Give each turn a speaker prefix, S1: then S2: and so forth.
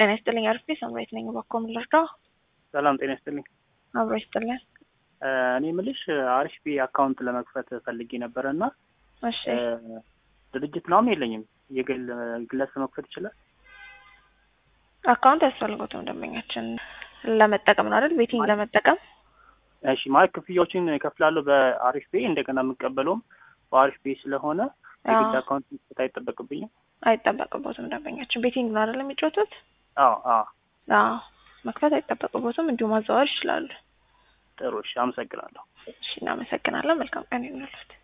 S1: ጤና ይስጥልኝ። አርፌ ሰምሬት ነኝ። እባክዎ ምን ልርዳው?
S2: ሰላም ጤና ይስጥልኝ።
S1: አብሮ ይስጥልን።
S2: እኔ ምልሽ አሪፍ ቢ አካውንት ለመክፈት ፈልጌ ነበረ እና
S1: እሺ
S2: ድርጅት ምናምን የለኝም። የግል ግለሰብ መክፈት ይችላል?
S1: አካውንት ያስፈልጉትም ደንበኛችን ለመጠቀም ነው አይደል? ቤቲንግ ለመጠቀም
S2: እሺ ማለት ክፍያዎችን እከፍላለሁ በአሪፍ ቤ እንደገና የምቀበለውም በአሪፍ ቤ ስለሆነ የግል አካውንት መክፈት አይጠበቅብኝም።
S1: አይጠበቅቦትም ደንበኛችን ቤቲንግ ነው አይደል የሚጫወቱት?
S2: አዎ አዎ
S1: አዎ መክፈት አይጠበቅቦትም፣ እንዲሁ ማዘዋወር ይችላሉ።
S2: ጥሩ እሺ፣ አመሰግናለሁ።
S1: እሺ እናመሰግናለን። መልካም ቀን ይሁንልዎት።